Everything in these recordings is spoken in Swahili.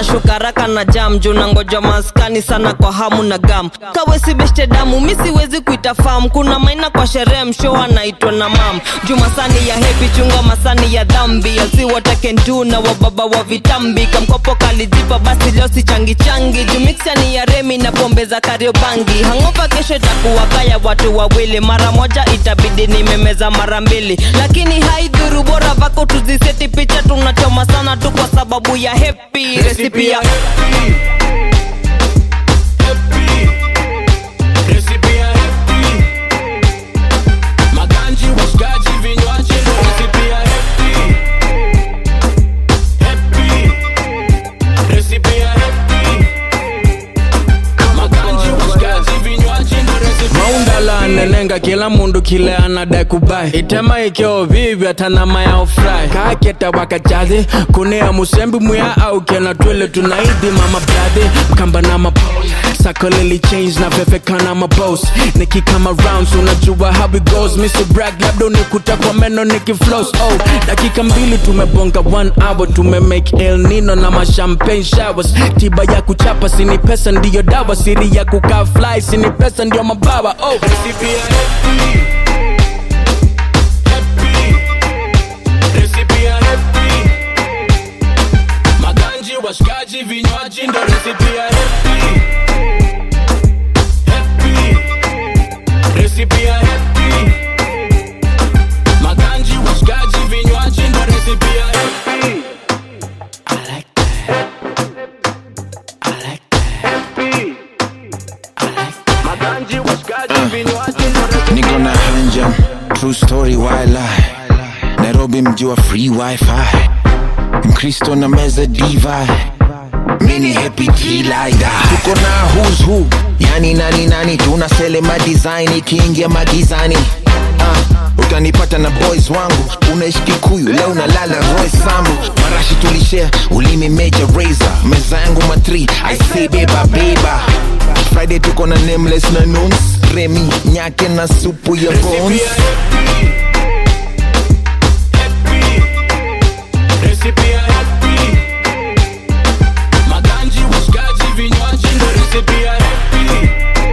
nashuka raka na jam juu nangoja maskani sana kwa hamu na gam kawesi beshte damu mi siwezi kuita fam kuna maina kwa sherehe msho anaitwa na mam juu masani ya hepi chunga masani ya dhambi asiwatakendu na wababa wa vitambi kamkopo kalijipa basi leo si changi changi juu miksani ya remi na pombe za kariobangi hangopa kesho itakuwa kaya watu wawili mara moja itabidi nimemeza mara mbili lakini haidhuru bora vako tuziseti picha tunachoma sana tu kwa sababu ya hepi resipi ya Recipe ya happy. Maganji, washikaji, vinywaji ndo recipe ya happy. Happy. Recipe ya happy. Maganji, washikaji, vinywaji ndo recipe ya maundala nenenga kila mundu kile anadai kubai itema ikeo vivi atanama ya ofrai kaketa wakajathi kunea musembi muya au kena twele tunaidhi mama bradhi mkamba na mapo sako lili change na vevekana mabos nikikama rounds unajua how it goes mr brag labda unikuta kwa meno nikiflows oh dakika mbili tumebonga one hour tumemake el nino na mashampagne showers tiba ya kuchapa sini pesa ndiyo dawa siri ya kukaa fly sini pesa ndio mabawa oh Recipe ya happy. Happy. Recipe ya happy. Maganji, washikaji, vinywaji ndo recipe ya happy. Happy. Recipe ya happy. Maganji, washikaji, vinywaji ndo recipe ya happy. Maganji, washikaji, vinywaji ndo recipe niko na hanja true story why lie nairobi mji wa free wifi mkristo na meza divi mini happy kilaida tuko na who's who yani nani nani tuna selema design ikiingia magizani uh, utanipata na boys wangu unaishi kikuyu leo unalala roy sambu marashi tulishare ulimi major razor meza yangu matri i say beba beba friday tuko na nameless na nuns remi nyake na supu ya bones Recipe ya happy. Maganji, washikaji, vinywaji ndo recipe ya happy.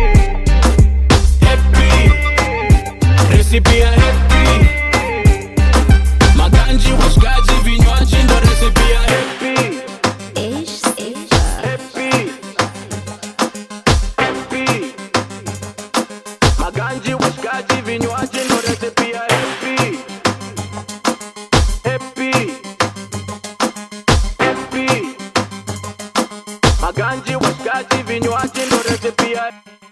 Happy. Recipe ya happy. Maganji, washikaji, vinywaji ndo recipe ya happy. Happy. Happy. Maganji, washikaji, vinywaji ndo recipe ya happy. Happy. Happy. Maganji, washikaji, vinywaji ndo recipe ya